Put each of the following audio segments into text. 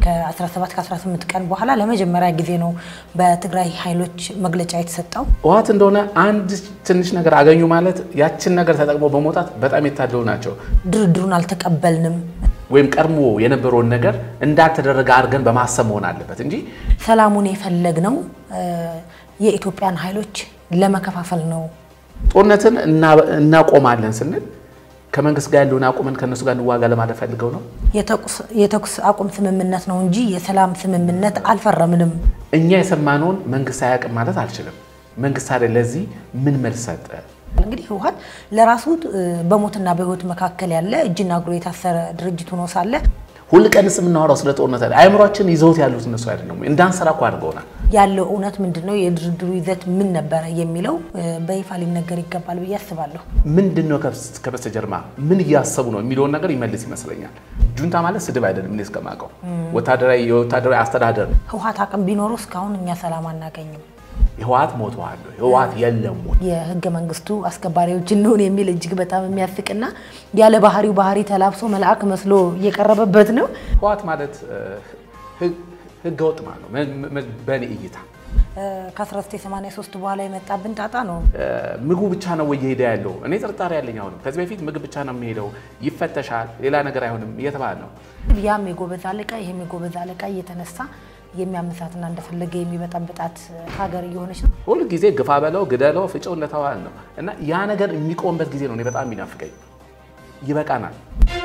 ከ17 ከ18 ቀን በኋላ ለመጀመሪያ ጊዜ ነው በትግራይ ኃይሎች መግለጫ የተሰጠው። ህወሓት እንደሆነ አንድ ትንሽ ነገር አገኙ ማለት ያችን ነገር ተጠቅሞ በመውጣት በጣም የታደሉ ናቸው። ድርድሩን አልተቀበልንም ወይም ቀድሞ የነበረውን ነገር እንዳልተደረገ አድርገን በማሰብ መሆን አለበት እንጂ ሰላሙን የፈለግነው የኢትዮጵያን ኃይሎች ለመከፋፈል ነው። ጦርነትን እናቆማለን ስንል ከመንግስት ጋር ያለውን አቁመን ከእነሱ ጋር እንዋጋ ለማለት ፈልገው ነው። የተኩስ አቁም ስምምነት ነው እንጂ የሰላም ስምምነት አልፈረምንም። እኛ የሰማነውን መንግስት አያውቅም ማለት አልችልም። መንግስት አለ ለዚህ ምን መልስ ሰጠ? እንግዲህ ህወሓት ለራሱ በሞትና በህይወት መካከል ያለ እጅና እግሩ የታሰረ ድርጅት ሆኖ ሳለ ሁል ቀንስ የምናወራው ስለ ጦርነት አለ። አእምሯችን ይዘውት ያሉት እነሱ አይደለም ወይ? እንዳንሰራ እኮ አድርገውናል። ያለው እውነት ምንድን ነው? የድርድሩ ይዘት ምን ነበረ የሚለው በይፋ ሊነገር ይገባል ብዬ አስባለሁ። ምንድን ነው ከበስተጀርባ ምን እያሰቡ ነው የሚለውን ነገር ይመልስ ይመስለኛል። ጁንታ ማለት ስድብ አይደለም። እኔ እስከማውቀው ወታደራዊ የወታደራዊ አስተዳደር ነው። ህወሓት አቅም ቢኖረው እስካሁን እኛ ሰላም አናገኝም። ህወሓት ሞተዋል፣ ህወሓት የለም ወይ? የህገ መንግስቱ አስከባሪዎች እንሆን የሚል እጅግ በጣም የሚያስቅና ያለ ባህሪው ባህሪ ተላብሶ መልአክ መስሎ እየቀረበበት ነው። ህወሓት ማለት ህገ ወጥ ማለት ነው በእኔ እይታ። ከ1983 በኋላ የመጣብን ጣጣ ነው። ምግቡ ብቻ ነው ወይ እየሄደ ያለው? እኔ ጥርጣሬ ያለኝ አሁንም ከዚህ በፊት ምግብ ብቻ ነው የሚሄደው፣ ይፈተሻል፣ ሌላ ነገር አይሆንም እየተባለ ነው። ያም የጎበዝ አለቃ ይህም የጎበዝ አለቃ እየተነሳ የሚያመሳትና እንደፈለገ የሚበጣበጣት ሀገር እየሆነች ነው። ሁል ጊዜ ግፋ በለው ግደለው ፍጨው እንደተባለ ነው እና ያ ነገር የሚቆምበት ጊዜ ነው እኔ በጣም የሚናፍቀኝ። ይበቃናል።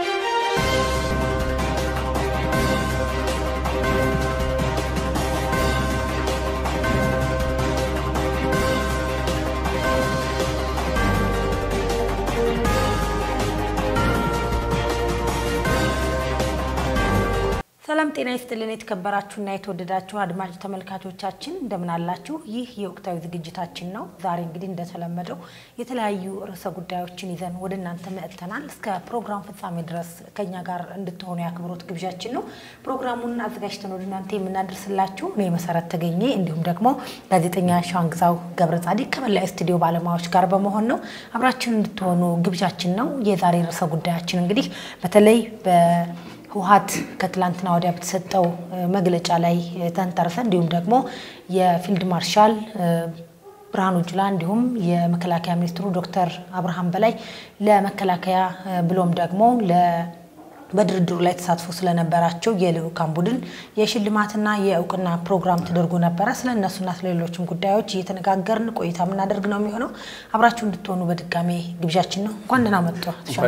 ሰላም ጤና ይስጥልን። የተከበራችሁና የተወደዳችሁ አድማጭ ተመልካቾቻችን እንደምን አላችሁ? ይህ የወቅታዊ ዝግጅታችን ነው። ዛሬ እንግዲህ እንደተለመደው የተለያዩ ርዕሰ ጉዳዮችን ይዘን ወደ እናንተ መጥተናል። እስከ ፕሮግራም ፍጻሜ ድረስ ከኛ ጋር እንድትሆኑ የአክብሮት ግብዣችን ነው። ፕሮግራሙን አዘጋጅተን ወደ እናንተ የምናደርስላችሁ እኔ መሰረት ተገኘ እንዲሁም ደግሞ ጋዜጠኛ ሸዋንግዛው ገብረ ጻዲቅ ከመላ ስቱዲዮ ባለሙያዎች ጋር በመሆን ነው። አብራችን እንድትሆኑ ግብዣችን ነው። የዛሬ ርዕሰ ጉዳያችን እንግዲህ በተለይ በ ህወሓት ከትላንትና ወዲያ በተሰጠው መግለጫ ላይ ተንተርሰን እንዲሁም ደግሞ የፊልድ ማርሻል ብርሃኑ ጁላ እንዲሁም የመከላከያ ሚኒስትሩ ዶክተር አብርሃም በላይ ለመከላከያ ብሎም ደግሞ በድርድሩ ላይ ተሳትፎ ስለነበራቸው የልዑካን ቡድን የሽልማትና የእውቅና ፕሮግራም ተደርጎ ነበረ። ስለ እነሱና ስለሌሎችም ጉዳዮች እየተነጋገርን ቆይታ የምናደርግ ነው የሚሆነው። አብራችሁ እንድትሆኑ በድጋሜ ግብዣችን ነው። እንኳን ደህና መጡ።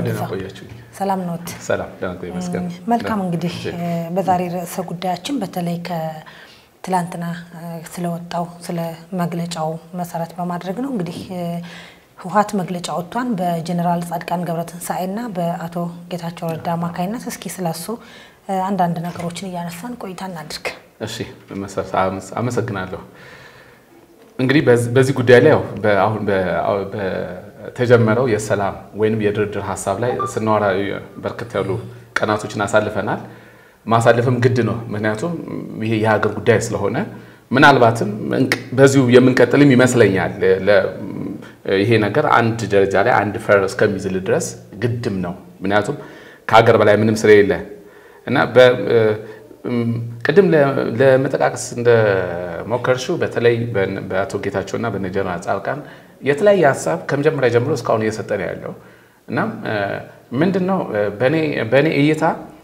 ሰላም ነዎት? ሰላም ይመስገን። መልካም እንግዲህ በዛሬ ርዕሰ ጉዳያችን በተለይ ከትላንትና ስለወጣው ስለ መግለጫው መሰረት በማድረግ ነው እንግዲህ ህወሓት መግለጫ ወጥቷን በጀኔራል ጻድቃን ገብረትንሳኤና በአቶ ጌታቸው ረዳ አማካኝነት እስኪ ስለሱ አንዳንድ ነገሮችን እያነሳን ቆይታ እናድርግ። እሺ መሰረት አመሰግናለሁ። እንግዲህ በዚህ ጉዳይ ላይ አሁን በተጀመረው የሰላም ወይንም የድርድር ሀሳብ ላይ ስናወራ በርከት ያሉ ቀናቶችን አሳልፈናል። ማሳለፍም ግድ ነው። ምክንያቱም ይሄ የሀገር ጉዳይ ስለሆነ ምናልባትም በዚሁ የምንቀጥልም ይመስለኛል። ይሄ ነገር አንድ ደረጃ ላይ አንድ ፈር እስከሚዝል ድረስ ግድም ነው። ምክንያቱም ከሀገር በላይ ምንም ስለሌለ እና ቅድም ለመጠቃቀስ እንደሞከርሽው በተለይ በአቶ ጌታቸውና በነ ጀነራል ጻድቃን የተለያየ ሀሳብ ከመጀመሪያ ጀምሮ እስካሁን እየሰጠ ነው ያለው እና ምንድን ነው በእኔ እይታ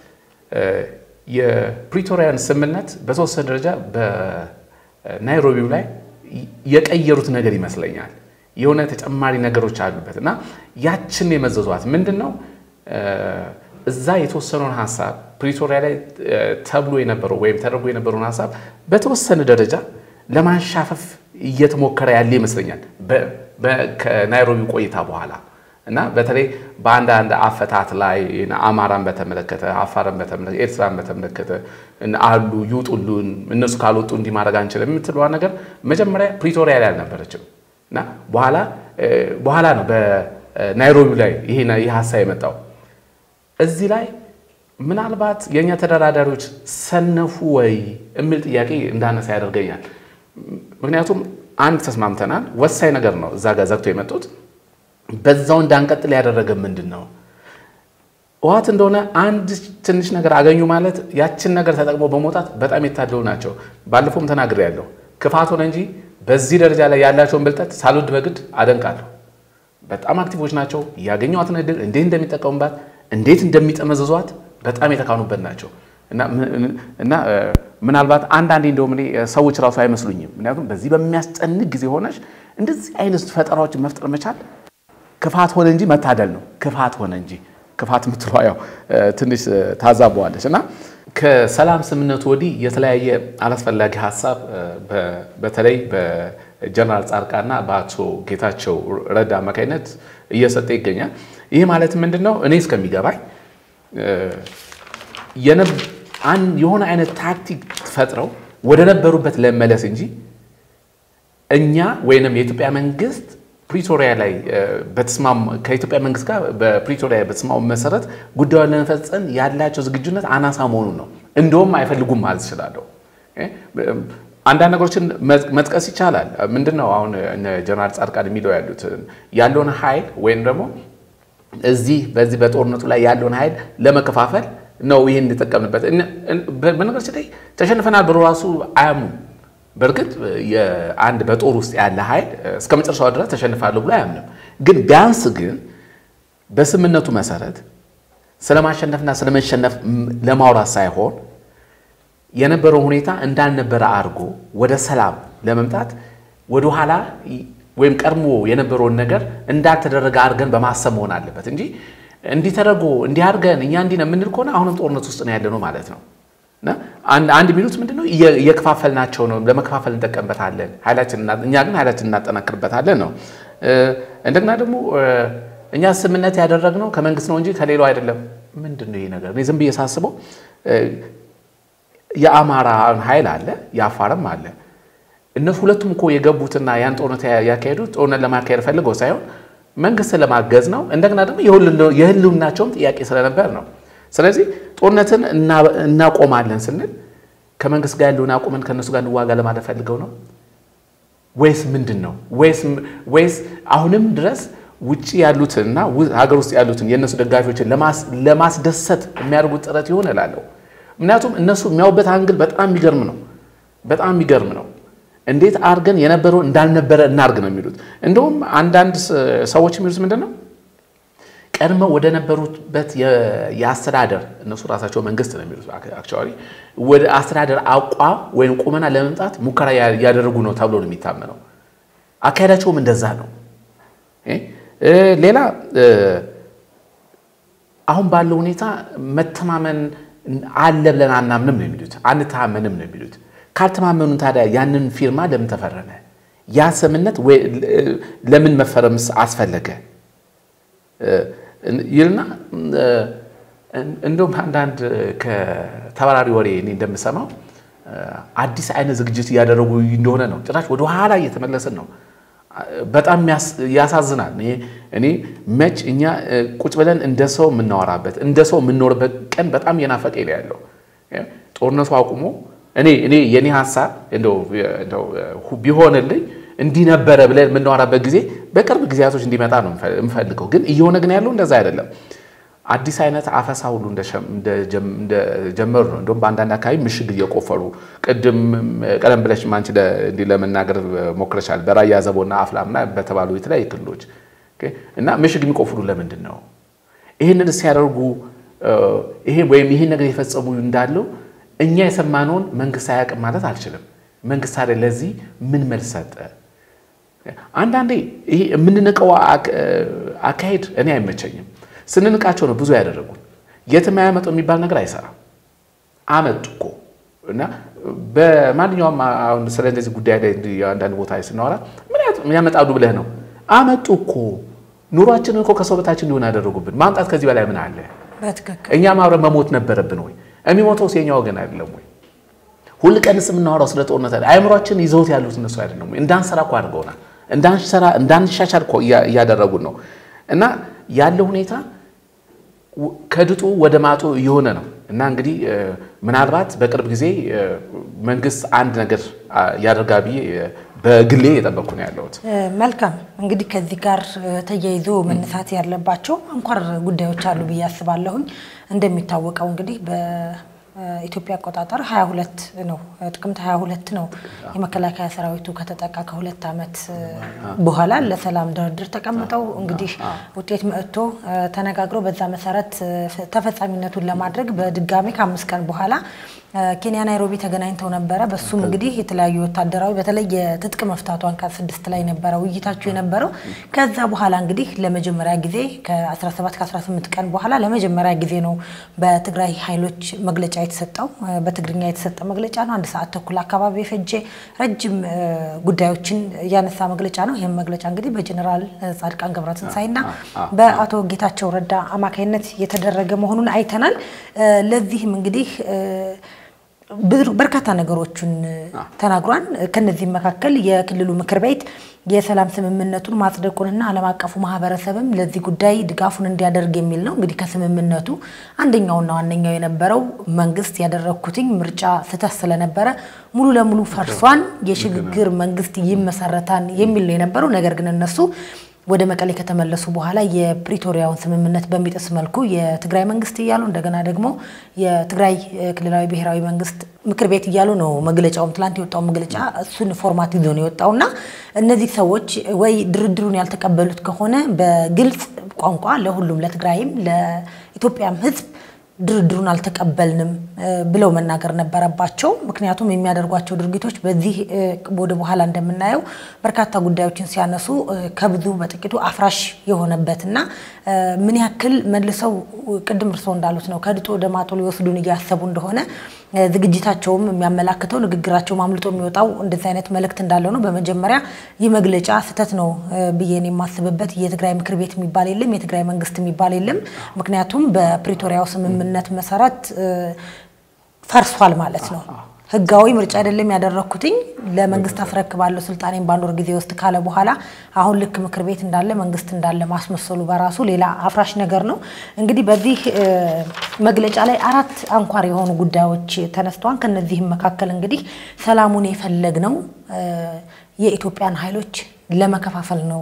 የፕሪቶሪያን ስምምነት በተወሰነ ደረጃ በናይሮቢው ላይ የቀየሩት ነገር ይመስለኛል። የሆነ ተጨማሪ ነገሮች አሉበት እና ያችን የመዘዟት ምንድን ነው እዛ የተወሰነውን ሀሳብ ፕሪቶሪያ ላይ ተብሎ የነበረው ወይም ተደርጎ የነበረውን ሀሳብ በተወሰነ ደረጃ ለማንሻፈፍ እየተሞከረ ያለ ይመስለኛል ከናይሮቢ ቆይታ በኋላ እና በተለይ በአንዳንድ አፈታት ላይ አማራን በተመለከተ አፋርን በተመለከተ ኤርትራን በተመለከተ አሉ ይውጡሉን፣ እነሱ ካልወጡ እንዲህ ማድረግ አንችልም የምትለዋ ነገር መጀመሪያ ፕሪቶሪያ ላይ አልነበረችም እና በኋላ በኋላ ነው በናይሮቢ ላይ ይህ ሀሳብ የመጣው። እዚህ ላይ ምናልባት የእኛ ተደራዳሪዎች ሰነፉ ወይ የሚል ጥያቄ እንዳነሳ ያደርገኛል። ምክንያቱም አንድ ተስማምተናል፣ ወሳኝ ነገር ነው እዛ ጋር ዘግቶ የመጡት በዛው እንዳንቀጥል ያደረገ ምንድን ነው? ህወሓት እንደሆነ አንድ ትንሽ ነገር አገኙ ማለት ያችን ነገር ተጠቅሞ በመውጣት በጣም የታደሉ ናቸው። ባለፈውም ተናግሬያለሁ። ክፋት ሆነ እንጂ በዚህ ደረጃ ላይ ያላቸውን ብልጠት ሳልወድ በግድ አደንቃለሁ። በጣም አክቲቮች ናቸው። ያገኘዋትን እድል እንዴት እንደሚጠቀሙባት እንዴት እንደሚጠመዘዟት በጣም የተካኑበት ናቸው እና ምናልባት አንዳንዴ እንደውም እኔ ሰዎች ራሱ አይመስሉኝም። ምክንያቱም በዚህ በሚያስጨንቅ ጊዜ ሆነች እንደዚህ አይነት ፈጠራዎችን መፍጠር መቻል ክፋት ሆነ እንጂ መታደል ነው። ክፋት ሆነ እንጂ ክፋት የምትለዋ ያው ትንሽ ታዛበዋለች እና ከሰላም ስምምነቱ ወዲህ የተለያየ አላስፈላጊ ሀሳብ በተለይ በጀነራል ጻድቃንና በአቶ ጌታቸው ረዳ አማካኝነት እየሰጠ ይገኛል። ይህ ማለት ምንድን ነው? እኔ እስከሚገባኝ የሆነ አይነት ታክቲክ ፈጥረው ወደ ነበሩበት ለመለስ እንጂ እኛ ወይንም የኢትዮጵያ መንግስት ፕሪቶሪያ ላይ ከኢትዮጵያ መንግስት ጋር በፕሪቶሪያ በተስማሙ መሰረት ጉዳዩን ለመፈጸም ያላቸው ዝግጁነት አናሳ መሆኑን ነው። እንደውም አይፈልጉም ማለት እችላለሁ። አንዳንድ ነገሮችን መጥቀስ ይቻላል። ምንድን ነው አሁን ጀነራል ጻድቃን የሚለው ያሉት ያለውን ኃይል ወይም ደግሞ እዚህ በዚህ በጦርነቱ ላይ ያለውን ኃይል ለመከፋፈል ነው ይህን እንጠቀምንበት። በነገራችን ላይ ተሸንፈናል ብሎ ራሱ አያምኑም። በእርግጥ የአንድ በጦር ውስጥ ያለ ኃይል እስከ መጨረሻው ድረስ ተሸንፋለሁ ብሎ አያምንም። ግን ቢያንስ ግን በስምምነቱ መሰረት ስለማሸነፍና ስለመሸነፍ ለማውራት ሳይሆን የነበረው ሁኔታ እንዳልነበረ አድርጎ ወደ ሰላም ለመምጣት ወደኋላ ወይም ቀድሞ የነበረውን ነገር እንዳልተደረገ አድርገን በማሰብ መሆን አለበት እንጂ እንዲህ ተደርጎ እንዲህ አድርገን እኛ እንዲህ ነው የምንል ከሆነ አሁንም ጦርነት ውስጥ ነው ያለ ነው ማለት ነው። አንድ የሚሉት ምንድን ነው እየከፋፈልናቸው ነው፣ ለመከፋፈል እንጠቀምበታለን፣ እኛ ግን ኃይላችን እናጠናክርበታለን ነው። እንደገና ደግሞ እኛ ስምምነት ያደረግነው ከመንግስት ነው እንጂ ከሌላው አይደለም። ምንድን ነው ይሄ ነገር? እኔ ዝም ብዬ ሳስበው የአማራ ኃይል አለ፣ የአፋርም አለ። እነሱ ሁለቱም እኮ የገቡትና ያን ጦርነት ያካሄዱት ጦርነት ለማካሄድ ፈልገው ሳይሆን መንግስትን ለማገዝ ነው። እንደገና ደግሞ የህልውናቸውም ጥያቄ ስለነበር ነው። ስለዚህ ጦርነትን እናቆማለን ስንል ከመንግስት ጋር ያለውን አቁመን ከእነሱ ጋር እንዋጋ ለማለት ፈልገው ነው ወይስ ምንድን ነው? ወይስ አሁንም ድረስ ውጭ ያሉትንና ሀገር ውስጥ ያሉትን የእነሱ ደጋፊዎችን ለማስደሰት የሚያደርጉት ጥረት ይሆን እላለሁ። ምክንያቱም እነሱ የሚያዩበት አንግል በጣም የሚገርም ነው። በጣም የሚገርም ነው። እንዴት አድርገን የነበረው እንዳልነበረ እናርግ ነው የሚሉት። እንደውም አንዳንድ ሰዎች የሚሉት ምንድን ነው ቀድመው ወደ ነበሩበት የአስተዳደር እነሱ ራሳቸው መንግስት ነው የሚሉት አክቹዋሊ ወደ አስተዳደር አቋም ወይም ቁመና ለመምጣት ሙከራ ያደረጉ ነው ተብሎ ነው የሚታመነው። አካሄዳቸውም እንደዛ ነው። ሌላ አሁን ባለው ሁኔታ መተማመን አለ ብለን አናምንም ነው የሚሉት፣ አንተማመንም ነው የሚሉት። ካልተማመኑን ታዲያ ያንን ፊርማ ለምን ተፈረመ? ያ ስምምነት ለምን መፈረምስ አስፈለገ? ይልና እንደውም አንዳንድ ከተባራሪ ወሬ እኔ እንደምሰማው አዲስ አይነት ዝግጅት እያደረጉ እንደሆነ ነው። ጭራሽ ወደ ኋላ እየተመለስን ነው። በጣም ያሳዝናል። እኔ መች እኛ ቁጭ ብለን እንደ ሰው የምናወራበት እንደ ሰው የምንኖርበት ቀን በጣም እየናፈቀ ነው ያለው። ጦርነቱ አቁሞ እኔ እኔ የኔ ሀሳብ እንደው ቢሆንልኝ እንዲህ ነበረ ብለን የምናወራበት ጊዜ በቅርብ ጊዜያቶች እንዲመጣ ነው የምፈልገው። ግን እየሆነ ግን ያለው እንደዛ አይደለም። አዲስ አይነት አፈሳ ሁሉ እንደጀመሩ ነው። እንደውም በአንዳንድ አካባቢ ምሽግ እየቆፈሩ ቅድም ቀደም ብለሽ አንቺ እንዲህ ለመናገር ሞክረሻል። በራያ ዘቦና አፍላምና በተባሉ የተለያዩ ክልሎች እና ምሽግ የሚቆፍሩ ለምንድን ነው? ይህንን ሲያደርጉ ይሄ ወይም ይህን ነገር የፈጸሙ እንዳለው እኛ የሰማነውን መንግስት አያውቅም ማለት አልችልም። መንግስት አይደል ለዚህ ምን መልስ ሰጠ? አንዳንዴ ይሄ የምንንቀው አካሄድ እኔ አይመቸኝም። ስንንቃቸው ነው ብዙ ያደረጉን። የትም አያመጡ የሚባል ነገር አይሰራም። አመጡ እኮ እና በማንኛውም አሁን ስለ እንደዚህ ጉዳይ ላይ አንዳንድ ቦታ ስናወራ ምን ያመጣሉ ብለህ ነው? አመጡ እኮ ኑሯችንን እኮ ከሰው በታችን እንዲሆን ያደረጉብን። ማምጣት ከዚህ በላይ ምን አለ? እኛም አብረን መሞት ነበረብን ወይ? የሚሞተው የኛ ወገን አይደለም ወይ? ሁል ቀንስ የምናወራው ስለ ጦርነት አይደል? አእምሯችን ይዘውት ያሉት እነሱ አይደለም ወይ? እንዳንሰራ እኮ አድርገውናል። እንዳንሰራ እንዳንሻሻል እኮ እያደረጉን ነው። እና ያለው ሁኔታ ከድጡ ወደ ማጡ እየሆነ ነው። እና እንግዲህ ምናልባት በቅርብ ጊዜ መንግስት አንድ ነገር ያደርጋል ብዬ በግሌ እየጠበቅኩ ነው ያለሁት። መልካም እንግዲህ ከዚህ ጋር ተያይዞ መነሳት ያለባቸው አንኳር ጉዳዮች አሉ ብዬ አስባለሁኝ። እንደሚታወቀው እንግዲህ በኢትዮጵያ አቆጣጠር 22 ነው ጥቅምት 22 ነው የመከላከያ ሰራዊቱ ከተጠቃ ከሁለት ዓመት በኋላ ለሰላም ድርድር ተቀምጠው እንግዲህ ውጤት መጥቶ ተነጋግሮ በዛ መሰረት ተፈጻሚነቱን ለማድረግ በድጋሚ ከአምስት ቀን በኋላ ኬንያ ናይሮቢ ተገናኝተው ነበረ። በሱም እንግዲህ የተለያዩ ወታደራዊ በተለይ የትጥቅ መፍታቱ አንቀጽ ስድስት ላይ ነበረ ውይይታቸው የነበረው። ከዛ በኋላ እንግዲህ ለመጀመሪያ ጊዜ ከ17 ከ18 ቀን በኋላ ለመጀመሪያ ጊዜ ነው በትግራይ ኃይሎች መግለጫ የተሰጠው። በትግርኛ የተሰጠ መግለጫ ነው። አንድ ሰዓት ተኩል አካባቢ የፈጀ ረጅም ጉዳዮችን ያነሳ መግለጫ ነው። ይህም መግለጫ እንግዲህ በጀኔራል ጻድቃን ገብረትንሳኤና በአቶ ጌታቸው ረዳ አማካይነት የተደረገ መሆኑን አይተናል። ለዚህም እንግዲህ በርካታ ነገሮችን ተናግሯል። ከነዚህም መካከል የክልሉ ምክር ቤት የሰላም ስምምነቱን ማጽደቁንና ዓለም አቀፉ ማህበረሰብም ለዚህ ጉዳይ ድጋፉን እንዲያደርግ የሚል ነው። እንግዲህ ከስምምነቱ አንደኛውና ዋነኛው የነበረው መንግስት ያደረግኩትኝ ምርጫ ስህተት ስለነበረ ሙሉ ለሙሉ ፈርሷን የሽግግር መንግስት ይመሰረታን የሚል ነው የነበረው። ነገር ግን እነሱ ወደ መቀሌ ከተመለሱ በኋላ የፕሪቶሪያውን ስምምነት በሚጥስ መልኩ የትግራይ መንግስት እያሉ እንደገና ደግሞ የትግራይ ክልላዊ ብሔራዊ መንግስት ምክር ቤት እያሉ ነው መግለጫውም ትላንት የወጣው መግለጫ እሱን ፎርማት ይዞ ነው የወጣውና እነዚህ ሰዎች ወይ ድርድሩን ያልተቀበሉት ከሆነ በግልጽ ቋንቋ ለሁሉም ለትግራይም ለኢትዮጵያም ህዝብ ድርድሩን አልተቀበልንም ብለው መናገር ነበረባቸው። ምክንያቱም የሚያደርጓቸው ድርጊቶች በዚህ ወደ በኋላ እንደምናየው በርካታ ጉዳዮችን ሲያነሱ ከብዙ በጥቂቱ አፍራሽ የሆነበትና ምን ያክል መልሰው ቅድም እርስዎ እንዳሉት ነው ከድጦ ወደ ማጡ ሊወስዱን እያሰቡ እንደሆነ ዝግጅታቸውም የሚያመላክተው ንግግራቸውም አምልጦ የሚወጣው እንደዚህ አይነት መልእክት እንዳለው ነው። በመጀመሪያ ይህ መግለጫ ስህተት ነው ብዬን የማስብበት የትግራይ ምክር ቤት የሚባል የለም፣ የትግራይ መንግስት የሚባል የለም። ምክንያቱም በፕሪቶሪያው ስምምነት መሰረት ፈርሷል ማለት ነው። ህጋዊ ምርጫ አይደለም ያደረግኩትኝ ለመንግስት አስረክባለሁ ስልጣኔን በአንድ ወር ጊዜ ውስጥ ካለ በኋላ አሁን ልክ ምክር ቤት እንዳለ መንግስት እንዳለ ማስመሰሉ በራሱ ሌላ አፍራሽ ነገር ነው። እንግዲህ በዚህ መግለጫ ላይ አራት አንኳር የሆኑ ጉዳዮች ተነስተዋል። ከነዚህም መካከል እንግዲህ ሰላሙን የፈለግነው የኢትዮጵያን ኃይሎች ለመከፋፈል ነው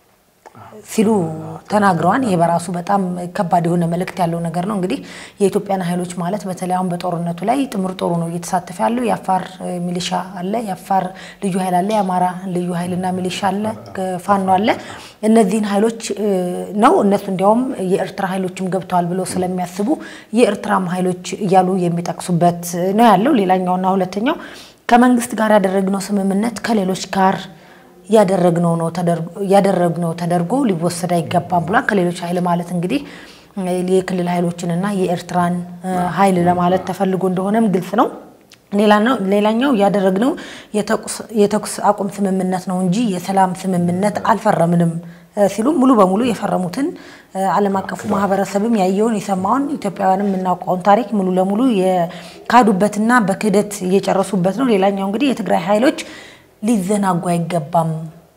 ሲሉ ተናግረዋል። ይሄ በራሱ በጣም ከባድ የሆነ መልእክት ያለው ነገር ነው። እንግዲህ የኢትዮጵያን ኃይሎች ማለት በተለይ አሁን በጦርነቱ ላይ ጥምር ጦሩ ነው እየተሳተፈ ያለው። የአፋር ሚሊሻ አለ፣ የአፋር ልዩ ኃይል አለ፣ የአማራ ልዩ ኃይልና ሚሊሻ አለ፣ ፋኖ አለ። እነዚህን ኃይሎች ነው እነሱ እንዲያውም የኤርትራ ኃይሎችም ገብተዋል ብለው ስለሚያስቡ የኤርትራም ኃይሎች እያሉ የሚጠቅሱበት ነው ያለው። ሌላኛውና ሁለተኛው ከመንግስት ጋር ያደረግነው ስምምነት ከሌሎች ጋር ያደረግነው ነው ያደረግነው ተደርጎ ሊወሰድ አይገባም ብሏል። ከሌሎች ኃይል ማለት እንግዲህ የክልል ኃይሎችንና የኤርትራን ኃይል ለማለት ተፈልጎ እንደሆነም ግልጽ ነው። ሌላኛው ያደረግነው የተኩስ አቁም ስምምነት ነው እንጂ የሰላም ስምምነት አልፈረምንም ሲሉ ሙሉ በሙሉ የፈረሙትን ዓለም አቀፉ ማህበረሰብም ያየውን የሰማውን ኢትዮጵያውያንም የምናውቀውን ታሪክ ሙሉ ለሙሉ የካዱበትና በክህደት እየጨረሱበት ነው። ሌላኛው እንግዲህ የትግራይ ኃይሎች ሊዘናጉ አይገባም፣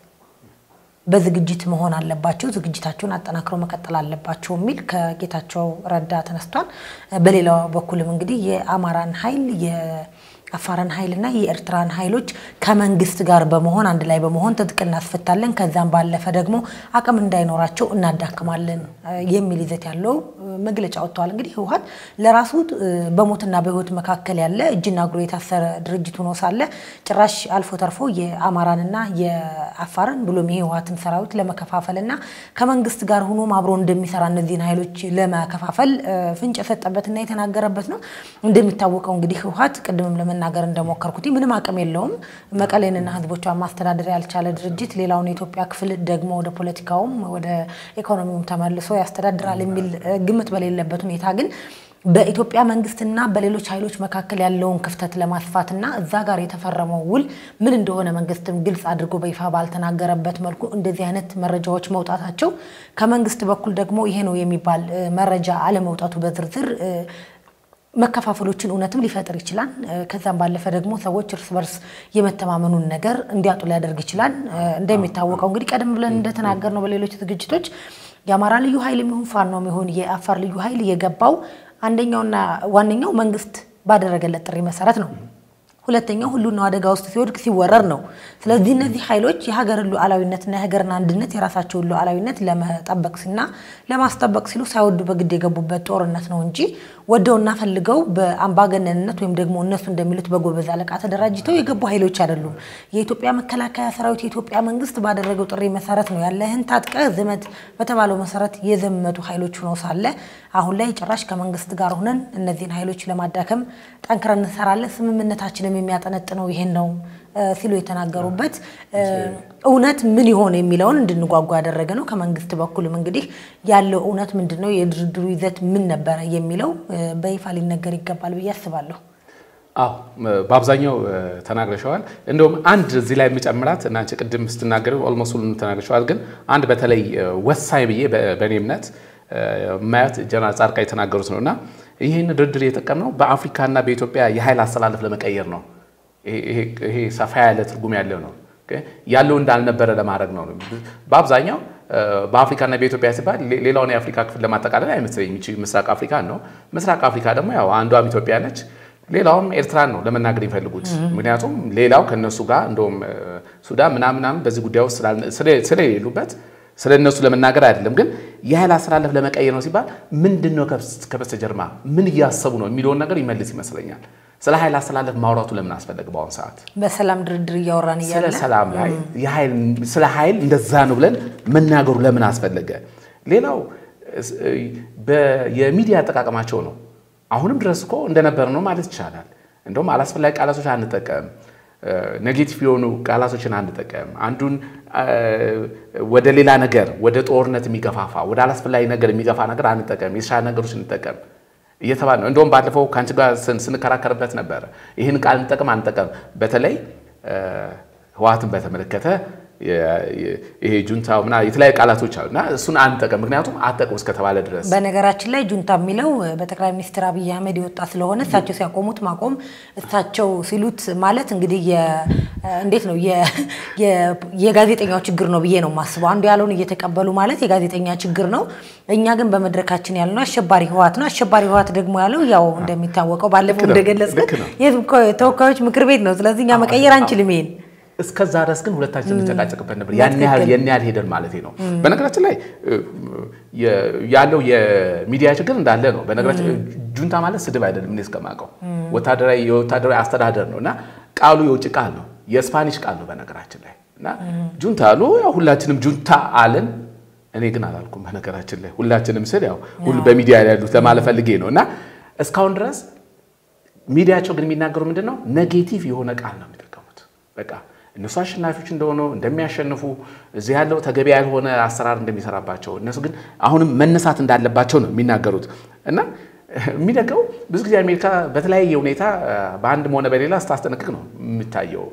በዝግጅት መሆን አለባቸው፣ ዝግጅታቸውን አጠናክረው መቀጠል አለባቸው የሚል ከጌታቸው ረዳ ተነስቷል። በሌላው በኩልም እንግዲህ የአማራን ኃይል የአፋርን ኃይልና የኤርትራን ኃይሎች ከመንግስት ጋር በመሆን አንድ ላይ በመሆን ትጥቅ እናስፈታለን፣ ከዛም ባለፈ ደግሞ አቅም እንዳይኖራቸው እናዳክማለን የሚል ይዘት ያለው መግለጫ ወጥተዋል። እንግዲህ ህወሓት ለራሱ በሞትና በህይወት መካከል ያለ እጅና እግሩ የታሰረ ድርጅት ሆኖ ሳለ ጭራሽ አልፎ ተርፎ የአማራንና የአፋርን ብሎም የህወሓትን ሰራዊት ለመከፋፈልና ከመንግስት ጋር ሆኖም አብሮ እንደሚሰራ እነዚህን ኃይሎች ለመከፋፈል ፍንጭ የሰጠበትና የተናገረበት ነው። እንደሚታወቀው እንግዲህ ህወሓት ቅድምም ለመናገር እንደሞከርኩት ምንም አቅም የለውም። መቀሌንና ህዝቦቿን ማስተዳደር ያልቻለ ድርጅት ሌላውን የኢትዮጵያ ክፍል ደግሞ ወደ ፖለቲካውም ወደ ኢኮኖሚውም ተመልሶ ያስተዳድራል የሚል ግምት በሌለበት ሁኔታ ግን በኢትዮጵያ መንግስትና በሌሎች ኃይሎች መካከል ያለውን ክፍተት ለማስፋትና እዛ ጋር የተፈረመው ውል ምን እንደሆነ መንግስትም ግልጽ አድርጎ በይፋ ባልተናገረበት መልኩ እንደዚህ አይነት መረጃዎች መውጣታቸው ከመንግስት በኩል ደግሞ ይሄ ነው የሚባል መረጃ አለመውጣቱ በዝርዝር መከፋፈሎችን እውነትም ሊፈጥር ይችላል። ከዛም ባለፈ ደግሞ ሰዎች እርስ በርስ የመተማመኑን ነገር እንዲያጡ ሊያደርግ ይችላል። እንደሚታወቀው እንግዲህ ቀደም ብለን እንደተናገር ነው በሌሎች ዝግጅቶች የአማራ ልዩ ኃይል የሚሆን ፋኖም ይሁን የአፋር ልዩ ኃይል የገባው አንደኛውና ዋነኛው መንግስት ባደረገለት ጥሪ መሰረት ነው። ሁለተኛው ሁሉናው አደጋ ውስጥ ሲወድቅ ሲወረር ነው። ስለዚህ እነዚህ ኃይሎች የሀገርን ሉዓላዊነትና የሀገርን አንድነት የራሳቸውን ሉዓላዊነት ለመጠበቅ ሲና ለማስጠበቅ ሲሉ ሳይወዱ በግድ የገቡበት ጦርነት ነው እንጂ ወደውና ፈልገው በአምባገነንነት ወይም ደግሞ እነሱ እንደሚሉት በጎበዝ አለቃ ተደራጅተው የገቡ ኃይሎች አይደሉም። የኢትዮጵያ መከላከያ ሰራዊት የኢትዮጵያ መንግስት ባደረገው ጥሪ መሰረት ነው ያለህን ታጥቀህ ዝመት በተባለው መሰረት የዘመቱ ኃይሎች ሆነው ሳለ አሁን ላይ ጭራሽ ከመንግስት ጋር ሆነን እነዚህን ኃይሎች ለማዳከም ጠንክረን እንሰራለን፣ ስምምነታችንም የሚያጠነጥነው ይሄን ነው ሲሉ የተናገሩበት እውነት ምን ይሆን የሚለውን እንድንጓጓ ያደረገ ነው። ከመንግስት በኩልም እንግዲህ ያለው እውነት ምንድን ነው፣ የድርድሩ ይዘት ምን ነበረ የሚለው በይፋ ሊነገር ይገባል ብዬ አስባለሁ። አዎ በአብዛኛው ተናግረሸዋል። እንደውም አንድ እዚህ ላይ የምጨምራት እና አንቺ ቅድም ስትናገር ኦልሞስት ሁሉንም ተናግረሸዋል። ግን አንድ በተለይ ወሳኝ ብዬ በእኔ እምነት ማየት ጀነራል ጻድቃን የተናገሩት ነው እና ይህን ድርድር የጠቀምነው በአፍሪካና በኢትዮጵያ የኃይል አስተላለፍ ለመቀየር ነው። ይሄ ሰፋ ያለ ትርጉም ያለው ነው። ያለው እንዳልነበረ ለማድረግ ነው። በአብዛኛው በአፍሪካና በኢትዮጵያ ሲባል ሌላውን የአፍሪካ ክፍል ለማጠቃለል አይመስለኝም። ይቺ ምስራቅ አፍሪካ ነው። ምስራቅ አፍሪካ ደግሞ ያው አንዷም ኢትዮጵያ ነች፣ ሌላውም ኤርትራን ነው ለመናገር የሚፈልጉት። ምክንያቱም ሌላው ከነሱ ጋር እንደውም ሱዳን ምናምናም በዚህ ጉዳይ ውስጥ ስለሌሉበት ስለ እነሱ ለመናገር አይደለም። ግን የኃይል አስተላለፍ ለመቀየር ነው ሲባል ምንድን ነው ከበስተጀርባ ምን እያሰቡ ነው የሚለውን ነገር ይመልስ ይመስለኛል። ስለ ኃይል አስተላለፍ ማውራቱ ለምን አስፈለገ? በአሁኑ ሰዓት በሰላም ድርድር እያወራን እያለ ስለ ሰላም ላይ ስለ ኃይል እንደዛ ነው ብለን መናገሩ ለምን አስፈለገ? ሌላው የሚዲያ አጠቃቀማቸው ነው። አሁንም ድረስ እኮ እንደነበረ ነው ማለት ይቻላል። እንደውም አላስፈላጊ ቃላቶች አንጠቀም፣ ኔጌቲቭ የሆኑ ቃላቶችን አንጠቀም። አንዱን ወደ ሌላ ነገር ወደ ጦርነት የሚገፋፋ ወደ አላስፈላጊ ነገር የሚገፋ ነገር አንጠቀም፣ የተሻለ ነገሮች እንጠቀም እየተባለ ነው። እንደውም ባለፈው ከአንቺ ጋር ስንከራከርበት ነበረ። ይህን ቃል እንጠቀም አንጠቀም፣ በተለይ ህወሓትን በተመለከተ ይሄ ጁንታ ምና የተለያዩ ቃላቶች አሉ እና እሱን አንጠቀም፣ ምክንያቱም አጠቅም እስከተባለ ድረስ። በነገራችን ላይ ጁንታ የሚለው በጠቅላይ ሚኒስትር አብይ አህመድ የወጣ ስለሆነ እሳቸው ሲያቆሙት ማቆም እሳቸው ሲሉት ማለት እንግዲህ እንዴት ነው የጋዜጠኛው ችግር ነው ብዬ ነው የማስበው። አንዱ ያለውን እየተቀበሉ ማለት የጋዜጠኛ ችግር ነው። እኛ ግን በመድረካችን ያልነው አሸባሪ ህወሓት ነው። አሸባሪ ህወሓት ደግሞ ያለው ያው እንደሚታወቀው ባለፈው እንደገለጽኩት የህዝብ ተወካዮች ምክር ቤት ነው። ስለዚህ እኛ መቀየር አንችልም ይሄን እስከዛ ድረስ ግን ሁለታችን እንጨቃጨቅበት ነበር። ያን ያህል ያን ያህል ሄደን ማለት ነው። በነገራችን ላይ ያለው የሚዲያ ችግር እንዳለ ነው። በነገራችን ጁንታ ማለት ስድብ አይደለም። እኔ እስከማውቀው ወታደራዊ የወታደራዊ አስተዳደር ነው እና ቃሉ የውጭ ቃል ነው፣ የስፓኒሽ ቃል ነው በነገራችን ላይ እና ጁንታ አሉ። ያው ሁላችንም ጁንታ አለን። እኔ ግን አላልኩም። በነገራችን ላይ ሁላችንም ስል ያው ሁሉ በሚዲያ ያሉት ለማለት ፈልጌ ነው እና እስካሁን ድረስ ሚዲያቸው ግን የሚናገሩ ምንድን ነው? ኔጌቲቭ የሆነ ቃል ነው የሚጠቀሙት በቃ እነሱ አሸናፊዎች እንደሆኑ እንደሚያሸንፉ እዚህ ያለው ተገቢ ያልሆነ አሰራር እንደሚሰራባቸው እነሱ ግን አሁንም መነሳት እንዳለባቸው ነው የሚናገሩት እና የሚደገው ብዙ ጊዜ አሜሪካ በተለያየ ሁኔታ በአንድም ሆነ በሌላ ስታስጠነቅቅ ነው የሚታየው።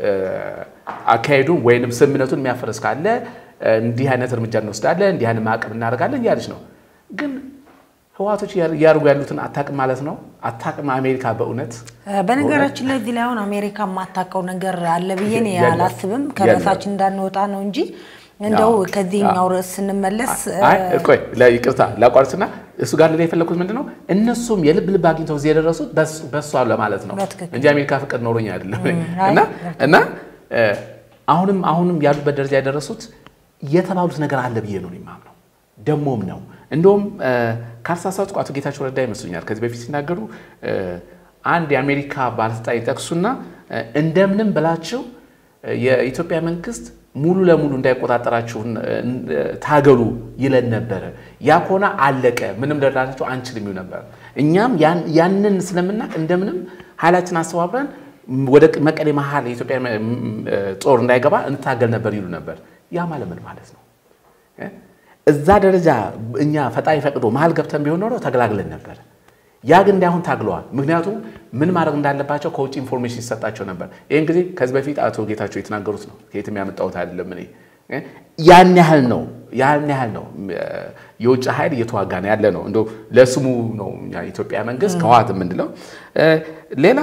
አካሄዱን ወይንም ስምምነቱን የሚያፈርስ ካለ እንዲህ አይነት እርምጃ እንወስዳለን፣ እንዲህ አይነት ማዕቀብ እናደርጋለን እያለች ነው። ግን ህወሓቶች እያደርጉ ያሉትን አታውቅም ማለት ነው። አታውቅም አሜሪካ በእውነት በነገራችን ላይ እዚህ ላይ አሁን አሜሪካ የማታውቀው ነገር አለ ብዬ እኔ አላስብም። ከርዕሳችን እንዳንወጣ ነው እንጂ እንደው ከዚህኛው ርዕስ ስንመለስ ቆይ ይቅርታ ላቋርጥና እሱ ጋር ላይ የፈለኩት ምንድን ነው እነሱም የልብ ልብ አግኝተው እዚህ የደረሱት በሷ ለማለት ነው እንጂ አሜሪካ ፍቅር ኖሮኝ አይደለም። እና አሁንም አሁንም ያሉበት ደረጃ የደረሱት የተባሉት ነገር አለ ብዬ ነው የማምነው። ደሞም ነው እንደውም ካልተሳሳትኩ አቶ ጌታቸው ረዳ ይመስሉኛል ከዚህ በፊት ሲናገሩ አንድ የአሜሪካ ባለስልጣን ይጠቅሱና እንደምንም ብላችሁ የኢትዮጵያ መንግስት ሙሉ ለሙሉ እንዳይቆጣጠራችሁ ታገሉ ይለን ነበረ። ያ ከሆነ አለቀ፣ ምንም ልንረዳችሁ አንችልም ይሉ ነበር። እኛም ያንን ስለምናውቅ እንደምንም ኃይላችን አስተባብረን ወደ መቀሌ መሀል የኢትዮጵያ ጦር እንዳይገባ እንታገል ነበር ይሉ ነበር። ያ ማለት ምን ማለት ነው? እዛ ደረጃ እኛ ፈጣሪ ፈቅዶ መሀል ገብተን ቢሆን ኖሮ ተገላግለን ነበር። ያ ግን እንዳይሆን ታግለዋል። ምክንያቱም ምን ማድረግ እንዳለባቸው ከውጭ ኢንፎርሜሽን ይሰጣቸው ነበር። ይህን ጊዜ ከዚህ በፊት አቶ ጌታቸው የተናገሩት ነው፣ ከየትም ያመጣሁት አይደለም። እኔ ያን ያህል ነው ያን ያህል ነው የውጭ ኃይል እየተዋጋ ነው ያለ ነው። እንደው ለስሙ ነው የኢትዮጵያ መንግስት ከህወሓት የምንለው። ሌላ